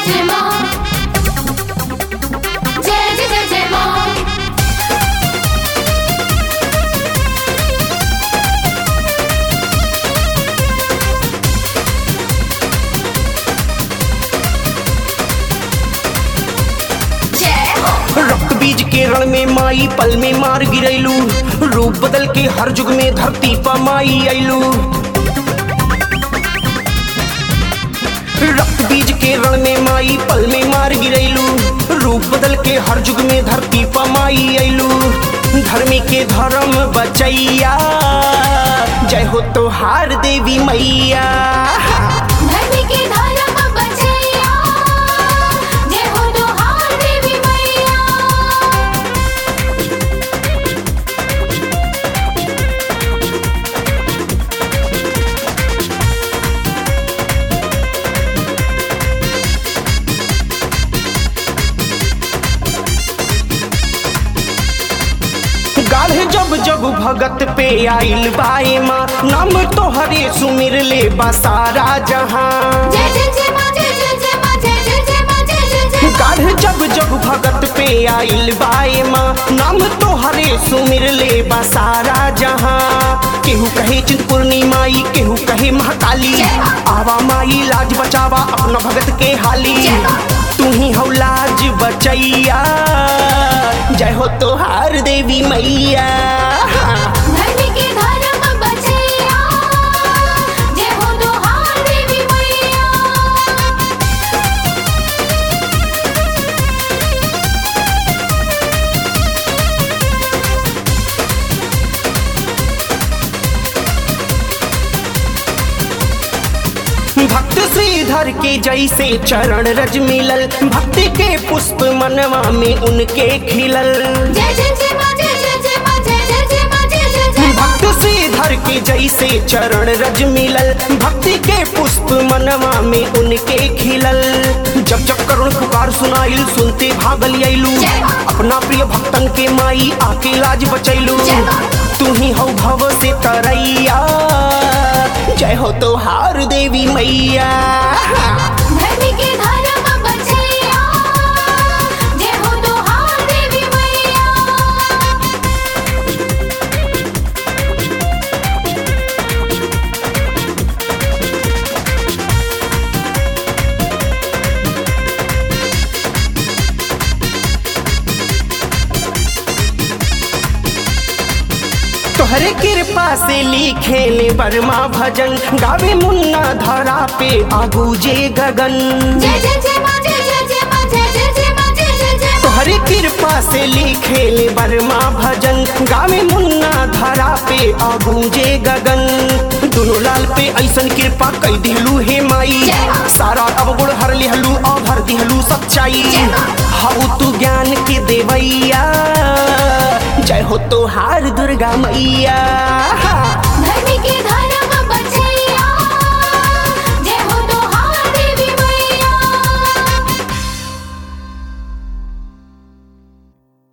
जय माँ जय जय जय जय माँ जय हो रक्त बीज के रण में माई पल में मार गिरैलू रूप बदल के हर युग में धरती पर माई अइलू रक्त बीज के रण में माई पल में मार गिरैलू रूप बदल के हर युग में धरती पर माई अइलू धर्मी के धर्म बचैया जय हो तोहार देवी मैया धरती के धर्म बचैया जय हो दोहार देवी मैया गाढ़े जब जब भगत पे आइल बाए माँ नाम तोहरे सुमिर ले बसारा जहाँ जय जय जय माँ जय जय जय माँ जय जय जय माँ जय जय जय माँ गाढ़े जब जब भगत पे आइल बाए माँ नाम तोहरे सुमिर ले बसारा जहाँ केहू कहे चिंतपूर्णी माई केहू कहे महाकाली जय माँ। आवा माई लाज बचावा अपना भगत के हाली जय माँ। तू ही हो लाज बचैया जय हो तोहार देवी मैया धरती के धर्म बचैया जय हो दोहार देवी मैया भक्त श्रीधर के जैसे चरण रज मिलल भक्ति के पुष्प मनवा में उनके खिलल जय जय जय माँ जय जय जय माँ जय जय जय माँ जय जय जय माँ भक्त श्रीधर के जैसे चरण रज मिलल भक्ति के पुष्प मनवा में उनके खिलल जब जब करुण पुकार सुनाइल सुनते भागल अइलू जय माँ। अपना प्रिय भक्तन के माई आके लाज बचैलू जय माँ। तू ही हो भव से तरैया जय हो तोहार देवी मैया धरती के धर्म बचैया जय हो दोहार देवी मैया तोहरे कृपा से लिखे ले बर्मा भजन गावे मुन्ना धरा पे आगू जे गगन जय जय जय माँ जय जय जय माँ जय जय जय माँ जय जय जय माँ तोहरे कृपा से लिखे ले बर्मा भजन गावे मुन्ना धरा पे आगू जे गगन दोनों लाल पे ऐसन कृपा कई दिलू हे माई जय माँ। सारा अवगुण हर लिहलू और भर दिहलू सच्चाई जय माँ। हाउ तू ज्ञान के देवैया जय हो तोहार दुर्गा मैया